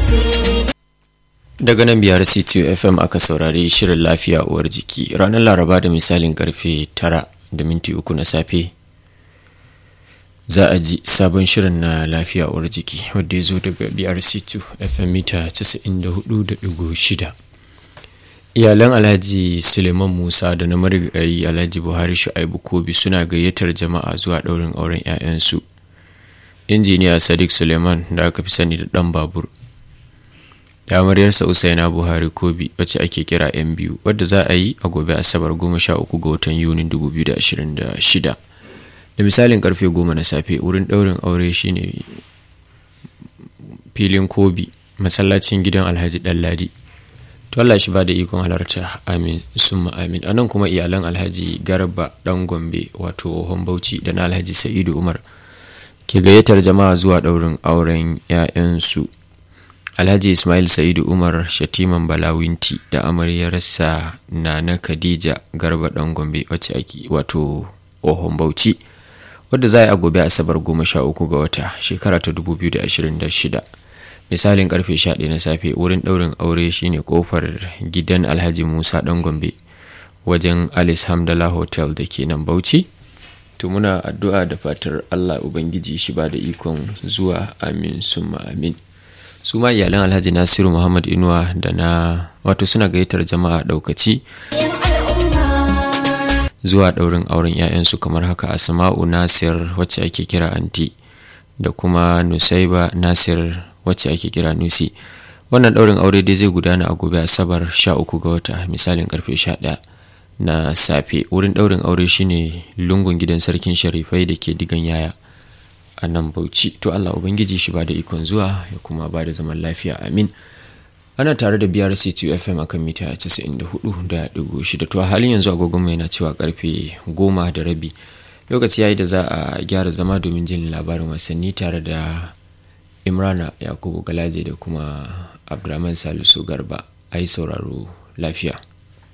daga nan biyar ctu fm aka saurari shirin lafiya uwar jiki ranar laraba da misalin karfe 9 da minti uku na safe za a ji sabon shirin na lafiya uwar jiki wadda ya zo daga brc2 fm mita 94.6 iyalan alhaji suleiman musa da na marigayi alhaji buhari shu'aibu kobi suna gayyatar jama'a zuwa ɗaurin auren 'ya'yansu injiniya sadiq suleiman da aka fi sani da ɗan babur da amaryarsa usaina buhari kobi wacce ake kira yan biyu wadda za a yi a gobe asabar 13 ga watan yunin 2026 da misalin karfe 10 na safe wurin ɗaurin aure shine filin kobi masallacin gidan alhaji ɗanladi to Allah shi ba da ikon halarta amin summa amin anan kuma iyalan alhaji garba dan gombe wato bauchi da na alhaji sa'idu umar ke gayyatar jama'a zuwa ɗaurin auren 'ya'yansu alhaji ismail sa'idu umar shatiman balawinti da amaryarsa na na khadija garba dan gombe wacce ake wato ohon bauchi wadda za a yi a gobe asabar goma sha uku ga wata shekara ta 2026 misalin karfe 11 na safe wurin daurin aure shine kofar gidan alhaji musa dan gombe wajen alice hamdala hotel da ke nan bauchi to muna addu'a da fatar allah ubangiji shi ba da ikon zuwa amin summa amin su ma iyalan alhaji nasiru muhammad inuwa da na wato suna gayyatar jama'a daukaci zuwa daurin auren 'ya'yansu kamar haka asma'u nasir wacce ake kira anti da kuma nusaiba nasir wacce ake kira nusi wannan daurin aure dai zai gudana a gobe asabar 13 ga wata misalin karfe 11 na safe wurin daurin aure shine lungun gidan sarkin sharifai da ke digan yaya a nan bauchi to allah ubangiji shi ba da ikon zuwa ya kuma ba da zaman lafiya amin ana tare da biyar ctu fm akan mita 94.6 to a halin yanzu agogon mai na cewa karfe 10 da rabi lokaci yayi da za a gyara zama domin jin labarin wasanni tare da imrana yakubu galaje da kuma abdulrahman salisu garba a yi sauraro lafiya